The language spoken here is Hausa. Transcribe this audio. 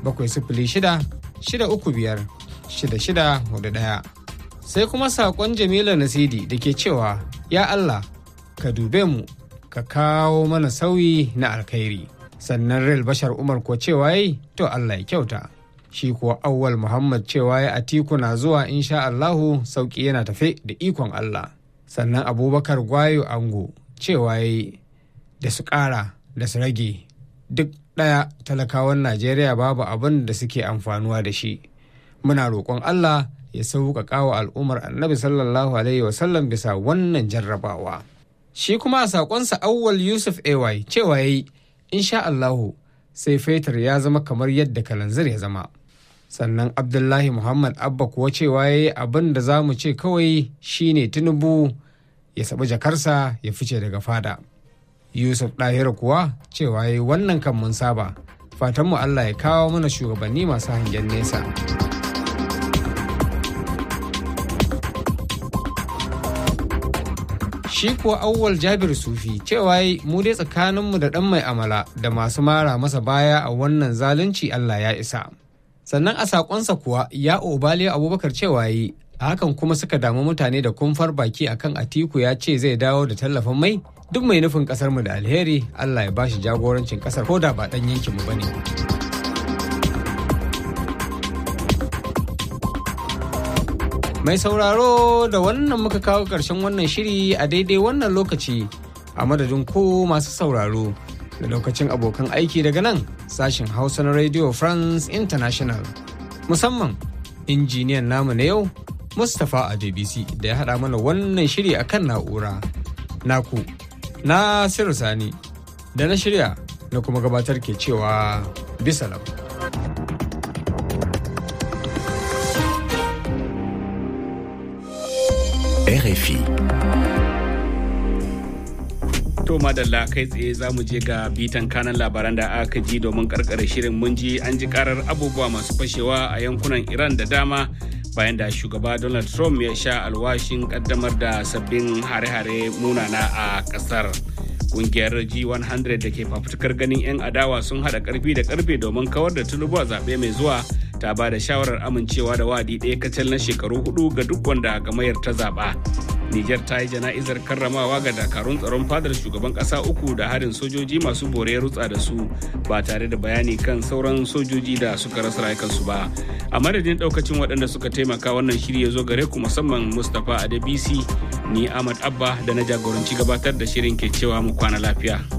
bakwai sifili shida shida uku biyar shida shida hudu ɗaya. Sai kuma saƙon Jamila Nasidi da ke cewa ya Allah ka dube mu ka kawo mana sauyi na alkhairi. Sannan Rel Bashar Umar ko cewa yi to Allah ya kyauta. Shi kuwa Auwal Muhammad cewa ya atiku na zuwa insha Allahu sauki yana tafe da ikon Allah. Sannan Abubakar Gwayo Ango cewa yi da su ƙara da su rage duk ɗaya talakawan Najeriya babu abin da suke amfanuwa da shi. Muna roƙon Allah ya sauƙaƙa wa al'ummar annabi sallallahu alaihi wasallam bisa wannan jarrabawa. Shi kuma a saƙonsa awwal Yusuf AY cewa yi insha Allahu sai fetur ya zama kamar yadda kalanzir ya zama. Sannan Abdullahi Muhammad Abba kuwa cewa ya yi abin da za mu ce kawai shine Tinubu ya saɓi jakarsa ya fice daga fada. Yusuf Ɗahiru kuwa cewa ya yi wannan kan mun saba. Fatanmu Allah ya kawo mana shugabanni masu hangen nesa. Shi kuwa auwal Jabir Sufi cewa yi mu dai tsakaninmu da ɗan mai amala da masu mara masa baya a wannan zalunci Allah ya isa. Sannan a saƙonsa kuwa ya obaliya abubakar cewa yi a hakan kuma suka damu mutane da kumfar baki akan Atiku ya ce zai dawo da tallafin mai duk mai nufin kasar mu da alheri Allah ya bashi jagorancin kasar ko da ba dan yankin mu bane. Mai sauraro da wannan muka kawo ƙarshen wannan shiri a daidai wannan lokaci a madadin ko masu sauraro da lokacin abokan aiki daga nan sashen Hausa na Radio France International musamman injiniyan namu na yau Mustapha a JBC da ya haɗa mana wannan shiri akan na'ura. Naku na Sirri Sani da na shirya na kuma gabatar ke cewa bisa lau. RFI. To madalla kai tsaye za mu je ga bitan kanan labaran da aka ji domin karkare shirin mun ji an ji karar abubuwa masu fashewa a yankunan Iran da dama bayan da shugaba Donald Trump ya sha alwashin kaddamar da sabbin hare-hare munana a kasar. Kungiyar G100 da ke fafutukar ganin 'yan adawa sun haɗa karfi da karfe domin kawar da tulubu a zaɓe mai zuwa ta ba da shawarar amincewa da wadi ɗaya kacal na shekaru hudu ga duk wanda gamayar ta zaɓa. Nijar ta yi jana'izar karramawa ga dakarun tsaron fadar shugaban ƙasa uku da harin sojoji masu bore rutsa da su ba tare da bayani kan sauran sojoji da suka rasa rayukansu ba. A madadin ɗaukacin waɗanda suka taimaka wannan shiri ya zo gare ku musamman Mustapha Adebisi ni Ahmad Abba da na jagoranci gabatar da shirin ke cewa mu kwana lafiya.